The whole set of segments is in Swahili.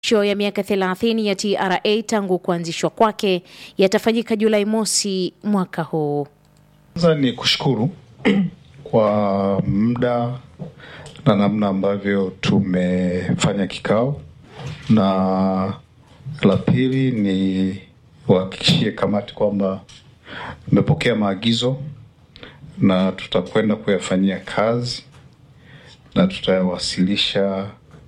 Maadhimisho ya miaka 30 ya TRA tangu kuanzishwa kwake yatafanyika Julai mosi mwaka huu. Kwanza ni kushukuru kwa muda na namna ambavyo tumefanya kikao, na la pili ni wahakikishie kamati kwamba mmepokea maagizo na tutakwenda kuyafanyia kazi na tutayawasilisha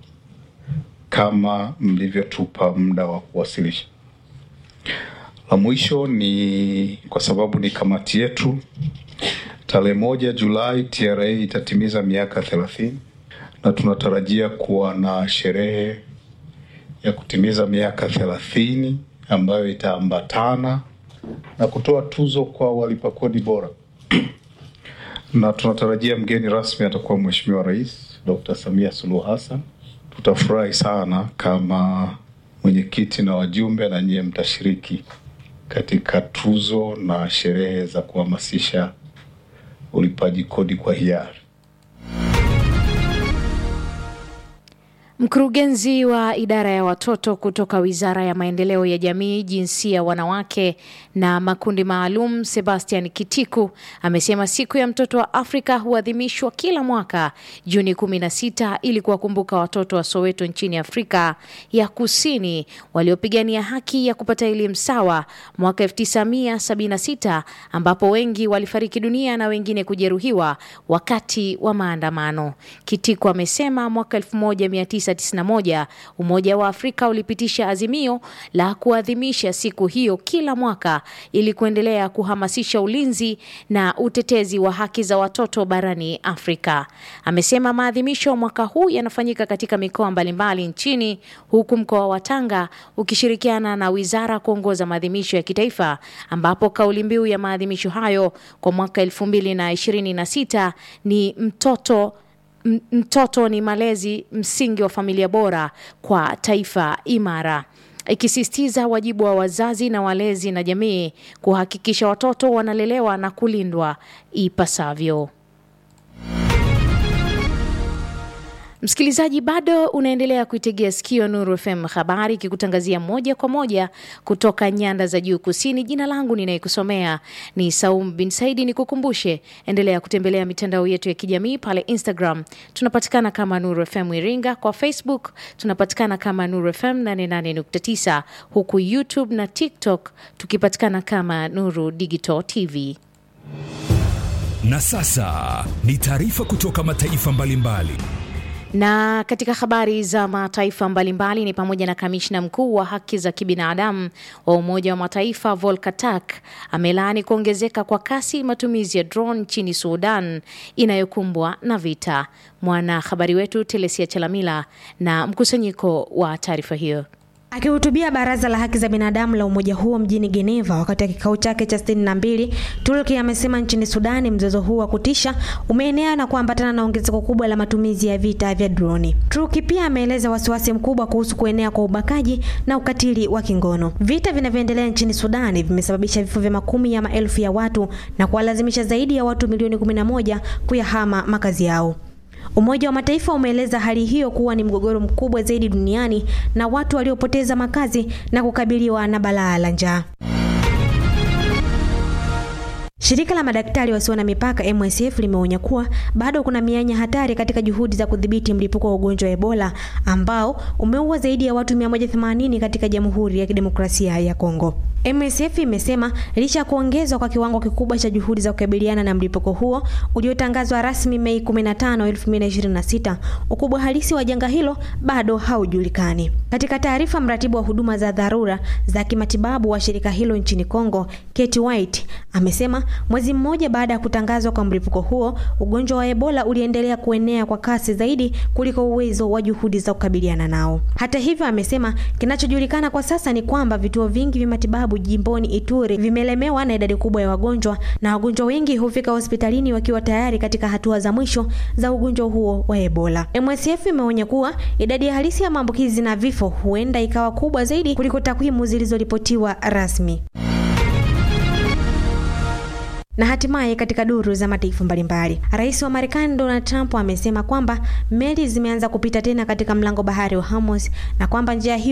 kama mlivyotupa muda wa kuwasilisha. La mwisho ni kwa sababu ni kamati yetu, tarehe moja Julai TRA itatimiza miaka thelathini na tunatarajia kuwa na sherehe ya kutimiza miaka thelathini ambayo itaambatana na kutoa tuzo kwa walipa kodi bora na tunatarajia mgeni rasmi atakuwa Mheshimiwa Rais Dr. Samia Suluhu Hassan. Tutafurahi sana kama mwenyekiti na wajumbe na nyie mtashiriki katika tuzo na sherehe za kuhamasisha ulipaji kodi kwa hiari. Mkurugenzi wa idara ya watoto kutoka Wizara ya Maendeleo ya Jamii, Jinsia, Wanawake na Makundi Maalum, Sebastian Kitiku amesema siku ya mtoto wa Afrika huadhimishwa kila mwaka Juni 16 ili kuwakumbuka watoto wa Soweto nchini Afrika ya Kusini waliopigania haki ya kupata elimu sawa mwaka 1976 ambapo wengi walifariki dunia na wengine kujeruhiwa wakati wa maandamano. Kitiku amesema mwaka 1991 Umoja wa Afrika ulipitisha azimio la kuadhimisha siku hiyo kila mwaka ili kuendelea kuhamasisha ulinzi na utetezi wa haki za watoto barani Afrika. Amesema maadhimisho mwaka huu yanafanyika katika mikoa mbalimbali nchini huku mkoa wa Tanga ukishirikiana na wizara kuongoza maadhimisho ya kitaifa ambapo kauli mbiu ya maadhimisho hayo kwa mwaka 2026 ni mtoto mtoto ni malezi, msingi wa familia bora kwa taifa imara, ikisisitiza wajibu wa wazazi na walezi na jamii kuhakikisha watoto wanalelewa na kulindwa ipasavyo. Msikilizaji, bado unaendelea kuitegea sikio Nuru FM habari ikikutangazia moja kwa moja kutoka nyanda za juu kusini. Jina langu ninayekusomea ni Saum bin Saidi. Ni kukumbushe, endelea kutembelea mitandao yetu ya kijamii pale Instagram tunapatikana kama Nuru FM Iringa, kwa Facebook tunapatikana kama Nuru FM 88.9, huku YouTube na TikTok tukipatikana kama Nuru Digital TV. Na sasa ni taarifa kutoka mataifa mbalimbali mbali. Na katika habari za mataifa mbalimbali ni pamoja na kamishna mkuu wa haki za kibinadamu wa Umoja wa Mataifa Volker Turk amelaani kuongezeka kwa kasi matumizi ya drone nchini Sudan inayokumbwa na vita. Mwanahabari wetu Telesia Chalamila na mkusanyiko wa taarifa hiyo. Akihutubia baraza la haki za binadamu la umoja huo mjini Geneva wakati wa kikao chake cha sitini na mbili, Turki amesema nchini Sudani mzozo huu wa kutisha umeenea na kuambatana na ongezeko kubwa la matumizi ya vita vya droni. Turki pia ameeleza wasiwasi mkubwa kuhusu kuenea kwa ubakaji na ukatili wa kingono. Vita vinavyoendelea nchini Sudani vimesababisha vifo vya makumi ya maelfu ya watu na kuwalazimisha zaidi ya watu milioni 11 kuyahama makazi yao. Umoja wa Mataifa umeeleza hali hiyo kuwa ni mgogoro mkubwa zaidi duniani na watu waliopoteza makazi na kukabiliwa na balaa la njaa. Shirika la madaktari wasio na mipaka MSF limeonya kuwa bado kuna mianya hatari katika juhudi za kudhibiti mlipuko wa ugonjwa wa Ebola ambao umeua zaidi ya watu 180 katika Jamhuri ya Kidemokrasia ya Kongo. MSF imesema licha ya kuongezwa kwa kiwango kikubwa cha juhudi za kukabiliana na mlipuko huo uliotangazwa rasmi Mei 15, 2026, ukubwa halisi wa janga hilo bado haujulikani. Katika taarifa, mratibu wa huduma za dharura za kimatibabu wa shirika hilo nchini Kongo, Kate White, amesema mwezi mmoja baada ya kutangazwa kwa mlipuko huo, ugonjwa wa Ebola uliendelea kuenea kwa kasi zaidi kuliko uwezo wa juhudi za kukabiliana nao. Hata hivyo, amesema kinachojulikana kwa sasa ni kwamba vituo vingi vya matibabu jimboni Ituri vimelemewa na idadi kubwa ya wagonjwa na wagonjwa wengi hufika hospitalini wakiwa tayari katika hatua za mwisho za ugonjwa huo wa Ebola. MSF imeonya kuwa idadi ya halisi ya maambukizi na vifo huenda ikawa kubwa zaidi kuliko takwimu zilizoripotiwa rasmi. Na hatimaye katika duru za mataifa mbalimbali, rais wa Marekani Donald Trump amesema kwamba meli zimeanza kupita tena katika mlango bahari wa Hormuz na kwamba njia hiyo